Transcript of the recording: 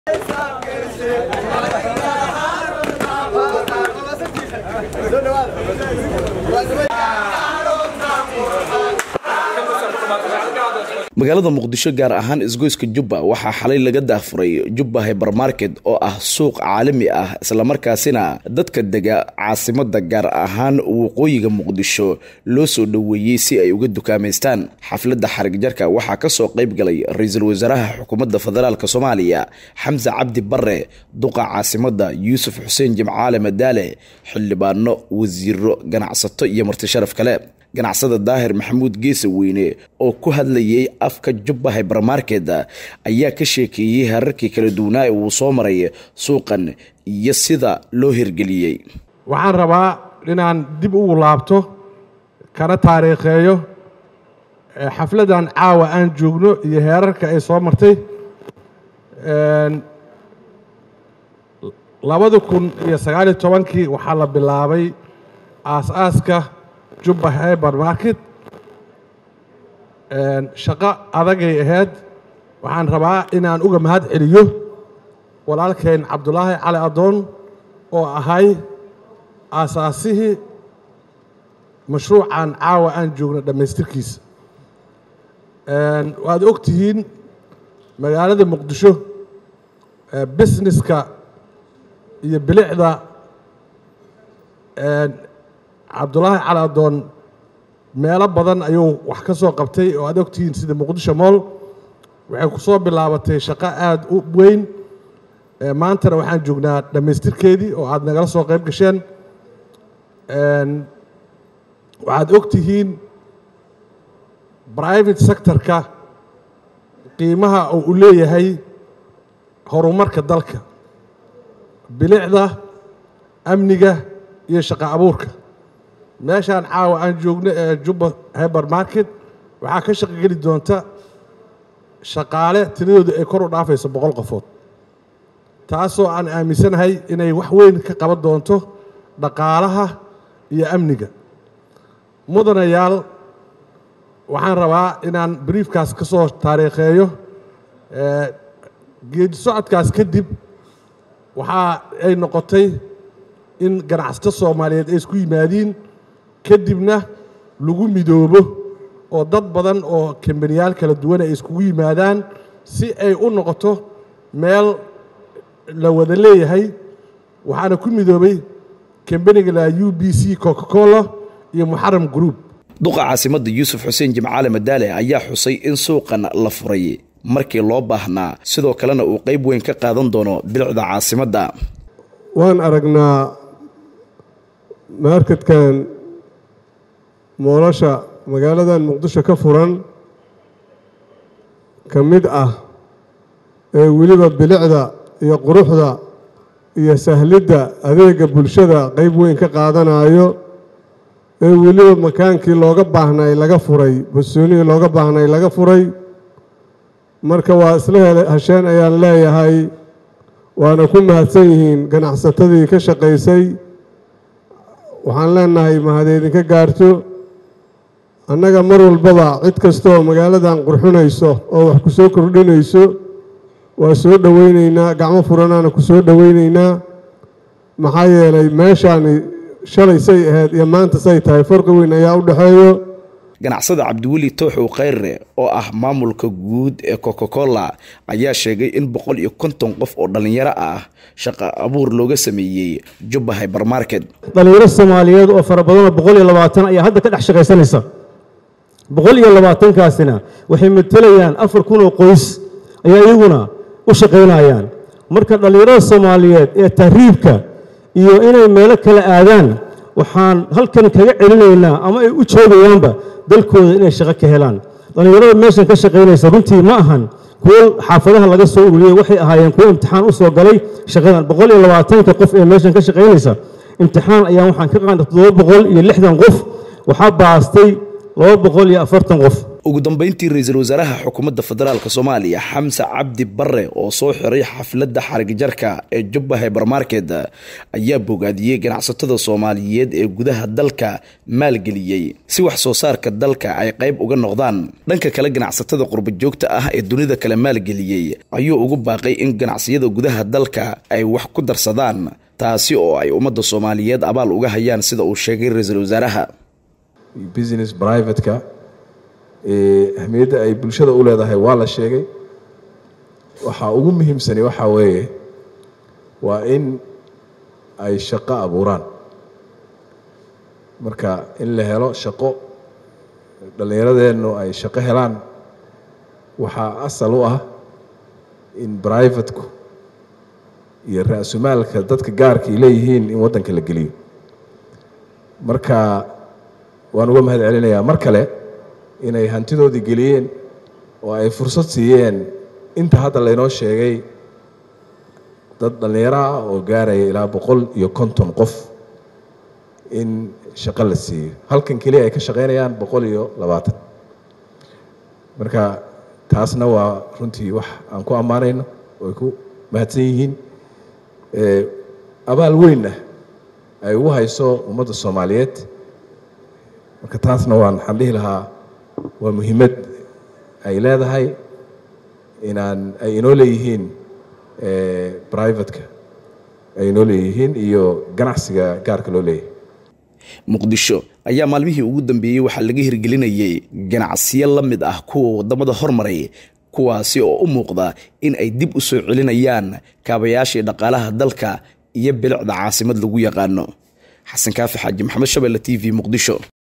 magaalada muqdisho gaar ahaan isgoyska jubba waxaa xalay laga daafuray jubba hybermarket oo ah suuq caalami ah islamarkaasina dadka dega caasimada gaar ahaan waqooyiga muqdisho loo soo dhoweeyey si ay uga dukaamaystaan xafladda xarig jarka waxaa kasoo qayb galay ra-iisul wasaaraha xukuumadda federaalk soomaaliya xamse cabdi bare duqa caasimada yuusuf xuseen jimcaale madaale xildhibaano wasiiro ganacsato iyo marti sharaf kale ganacsada daahir maxamuud geesa weyne oo ku hadlayay afka jubba hybermarket ayaa ka sheekeeyey herarkii kala duwanaa ee uu soo maray suuqan iyo sida loo hirgeliyey waxaan rabaa inaan dib ugu laabto kana taariikheeyo xafladdan caawa aan joogno iyo heerarka ay soo martay labada kun iyo sagaaliyo tobankii waxaa la bilaabay aas-aaska jubba hyber market shaqo adagay ahayd waxaan rabaa inaan uga mahad celiyo walaalkeen cabdulaahi cali adoon oo ahay aasaasihii mashruucan caawa aan joogno dhammaystirkiisa waad og tihiin magaalada muqdisho busineska iyo bilicda cabdulaahi cali adoon meelo badan ayuu wax ka soo qabtay oo aad ogtihiin sida muqdisho mool waxay ku soo bilaabatay shaqo aada u weyn maantana waxaan joognaa dhammaystirkeedii oo aada nagala soo qayb gasheen waxaad og tihiin private sectorka qiimaha oo u leeyahay horumarka dalka bilicda amniga iyo shaqo abuurka meeshaan caawa aan joogno ee jubba hyber market waxaa ka shaqo geli doonta shaqaale tiradooda ay kor u dhaafayso boqol qofood taasoo aan aaminsanahay inay wax weyn ka qaban doonto dhaqaalaha iyo amniga mudanayaal waxaan rabaa inaan briefkaas ka soo taariikheeyo geedi socodkaas kadib waxaa ay noqotay in ganacsato soomaaliyeed ay isku yimaadiin kadibna lagu midoobo oo dad badan oo kambaniyaal kala duwan ay iskugu yimaadaan si ay u noqoto meel la wada leeyahay waxaana ku midoobay kambaniga la u b c coca cola iyo muxaram group duqa caasimada yuusuf xuseen jimcaale madaale ayaa xusay in suuqan la furay markii loo baahnaa sidoo kalena uu qayb weyn ka qaadan doono bilicda caasimadda waan aragnaa markadkan moolasha magaaladan muqdisho ka furan ka mid ah ee weliba bilicda iyo quruxda iyo sahlidda adeega bulshada qayb weyn ka qaadanayo ee weliba makaankii looga baahnay laga furay basoonihii looga baahnay laga furay marka waa isla hesheen ayaan leeyahay waana ku mahadsan yihiin ganacsatadii ka shaqaysay waxaan leenahay mahadeydinka gaarto annaga mar walbaba cid kastooo magaaladan qurxinayso oo wax ku soo kordhinayso waa soo dhoweyneynaa gacmo furanaana ku soo dhoweyneynaa maxaa yeelay meeshaani shalay say ahayd iyo maanta say tahay farqi weyn ayaa u dhexeeyo ganacsada cabdiweli tooxow khayre oo ah maamulka guud ee coca cola ayaa sheegay in boqol iyo konton qof oo dhallinyaro ah shaqa abuur looga sameeyey jubba hybermarket dhallinyaro soomaaliyeed oo fara badanoo boqol iyo labaatan ayaa hadda ka dhex shaqaysanaysa boqol iyo labaatankaasina waxay matelayaan afar kun oo qoys ayaa iyaguna u shaqaynayaan marka dhallinyarada soomaaliyeed ee tahriibka iyo inay meelo kala aadaan waxaan halkan kaga celinaynaa ama ay u joogayaanba dalkooda inay shaqo ka helaan dhallinyarada meeshan ka shaqaynaysa runtii ma ahan kuwo xaafadaha laga soo ururiyey waxay ahaayeen kuwo imtixaan u soo galay shaqadan boqol iyo labaatanka qof ee meeshan ka shaqaynaysa imtixaan ayaan waxaan ka qaadnay toddoba boqol iyo lixdan qof waxaa baastay laba boqol iyo afartan qof ugu dambeyntii ra-iisul wasaaraha xukuumadda federaalk soomaaliya xamse cabdi bare oo soo xiray xafladda xarigjarka ee jubba hybermarket ayaa bogaadiyey ganacsatada soomaaliyeed ee gudaha dalka maalgeliyey si wax soo saarka dalka ay qayb uga noqdaan dhanka kale ganacsatada qurba joogta ah ee dunida kale maalgeliyey ayuu ugu baaqay in ganacsiyada gudaha dalka ay wax ku darsadaan taasi oo ay ummadda soomaaliyeed abaal uga hayaan sida uu sheegay ra-iisul wasaaraha business privateka ahmiyadda ay bulshada u leedahay waa la sheegay waxaa ugu muhiimsani waxaa weeye waa in ay shaqo abuuraan marka in la helo shaqo dhallinyaradeennu ay shaqo helaan waxaa asal u ah in brivateku iyo ra-sumaalka dadka gaarka ay leeyihiin in waddanka la geliyo marka waan uga mahad celinayaa mar kale inay hantidoodii geliyeen oo ay fursad siiyeen inta hadda laynoo sheegay dad dhallinyaro ah oo gaaraya ilaa boqol iyo konton qof in shaqo la siiyo halkan keliya ay ka shaqaynayaan boqol iyo labaatan marka taasna waa runtii wax aan ku ammaanayno oo ay ku mahadsan yihiin abaal weynna ay ugu hayso ummadda soomaaliyeed marka taasna waan waxaan dhihi lahaa waa muhiimad ay leedahay inaan ay inoo leeyihiin brivateka ay inoo leeyihiin iyo ganacsiga gaarka loo leeyahay muqdisho ayaa maalmihii ugu dambeeyey waxaa laga hirgelinayay ganacsiyo la mid ah kuwa waddamada hormaray kuwaasi oo u muuqda in ay dib u soo celinayaan kaabayaashii dhaqaalaha dalka iyo bilicda caasimad lagu yaqaano xasan kaafi xaaji maxamed shabelle t v muqdisho